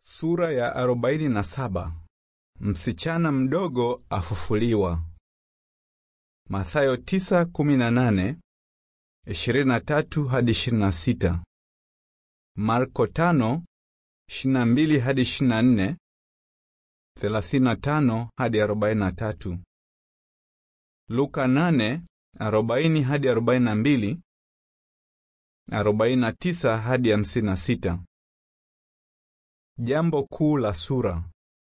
Sura ya arobaini na saba. Msichana mdogo afufuliwa. Mathayo tisa kumi na nane, ishirini na tatu hadi ishirini na sita. Marko tano, ishirini na mbili hadi ishirini na nne, thelathini na tano hadi arobaini na tatu. Luka nane, arobaini hadi arobaini na mbili, arobaini na tisa hadi hamsini na sita. Jambo kuu la sura.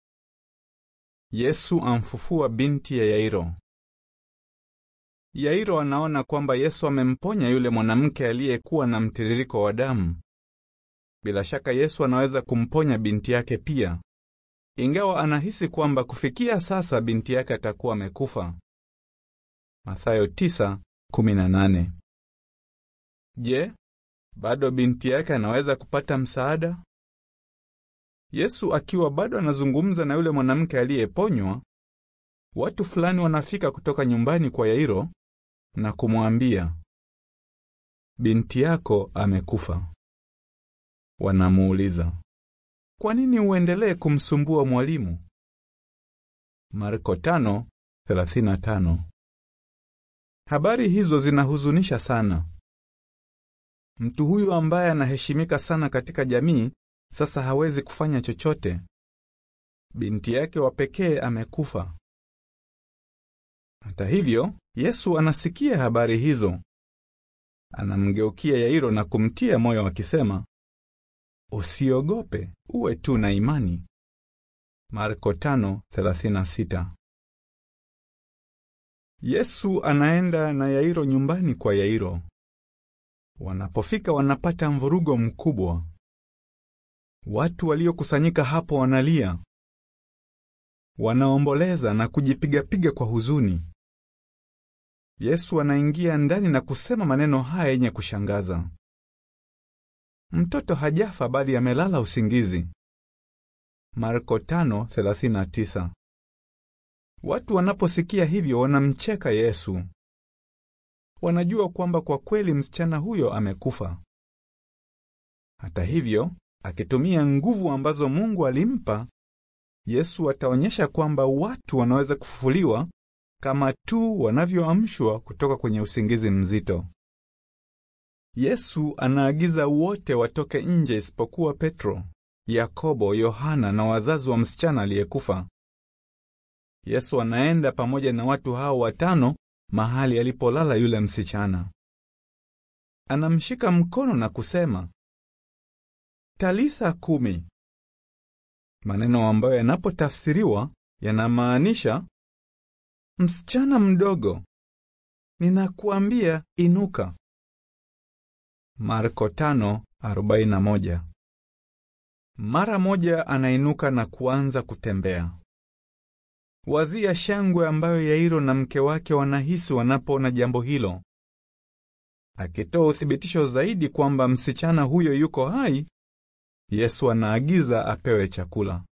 Yesu amfufua binti ya Yairo. Yairo anaona kwamba Yesu amemponya yule mwanamke aliyekuwa na mtiririko wa damu. Bila shaka Yesu anaweza kumponya binti yake pia, ingawa anahisi kwamba kufikia sasa binti yake atakuwa amekufa. Mathayo 9:18. Je, bado binti yake anaweza kupata msaada? Yesu akiwa bado anazungumza na yule mwanamke aliyeponywa, watu fulani wanafika kutoka nyumbani kwa Yairo na kumwambia, binti yako amekufa. Wanamuuliza, kwa nini uendelee kumsumbua mwalimu? Marko 5:35. Habari hizo zinahuzunisha sana. Mtu huyu ambaye anaheshimika sana katika jamii sasa hawezi kufanya chochote. Binti yake wa pekee amekufa. Hata hivyo, Yesu anasikia habari hizo. Anamgeukia Yairo na kumtia moyo akisema, usiogope, uwe tu na imani. Marko 5:36. Yesu anaenda na Yairo nyumbani kwa Yairo. Wanapofika wanapata mvurugo mkubwa. Watu waliokusanyika hapo wanalia, wanaomboleza na kujipigapiga kwa huzuni. Yesu anaingia ndani na kusema maneno haya yenye kushangaza: mtoto hajafa bali amelala usingizi. Marko 5:39. Watu wanaposikia hivyo wanamcheka Yesu. Wanajua kwamba kwa kweli msichana huyo amekufa. Hata hivyo akitumia nguvu ambazo Mungu alimpa, Yesu ataonyesha kwamba watu wanaweza kufufuliwa kama tu wanavyoamshwa kutoka kwenye usingizi mzito. Yesu anaagiza wote watoke nje isipokuwa Petro, Yakobo, Yohana na wazazi wa msichana aliyekufa. Yesu anaenda pamoja na watu hao watano mahali alipolala yule msichana. Anamshika mkono na kusema Talitha kumi, maneno ambayo yanapotafsiriwa yanamaanisha msichana mdogo, ninakuambia inuka. Marko 5:41. Mara moja anainuka na kuanza kutembea. Wazia shangwe ambayo Yairo na mke wake wanahisi wanapoona jambo hilo. Akitoa uthibitisho zaidi kwamba msichana huyo yuko hai, Yesu anaagiza apewe chakula.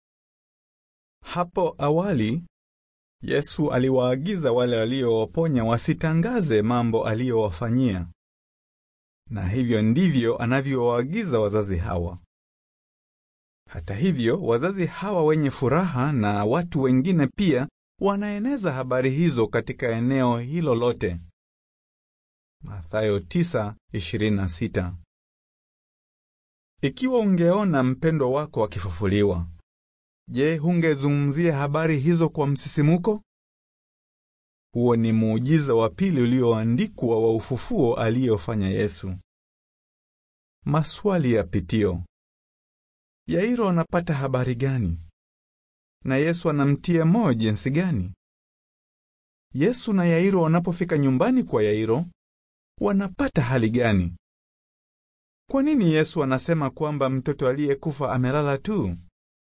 Hapo awali, Yesu aliwaagiza wale waliowaponya wasitangaze mambo aliyowafanyia. Na hivyo ndivyo anavyowaagiza wazazi hawa. Hata hivyo, wazazi hawa wenye furaha na watu wengine pia wanaeneza habari hizo katika eneo hilo lote. Mathayo 9:26. Ikiwa ungeona mpendwa wako akifufuliwa, je, hungezungumzia habari hizo kwa msisimuko? Huo ni muujiza wa pili ulioandikwa wa ufufuo aliyofanya Yesu. Maswali ya pitio. Yairo anapata habari gani? Na Yesu anamtia moyo jinsi gani? Yesu na Yairo wanapofika nyumbani kwa Yairo, wanapata hali gani? Kwa nini Yesu anasema kwamba mtoto aliyekufa amelala tu?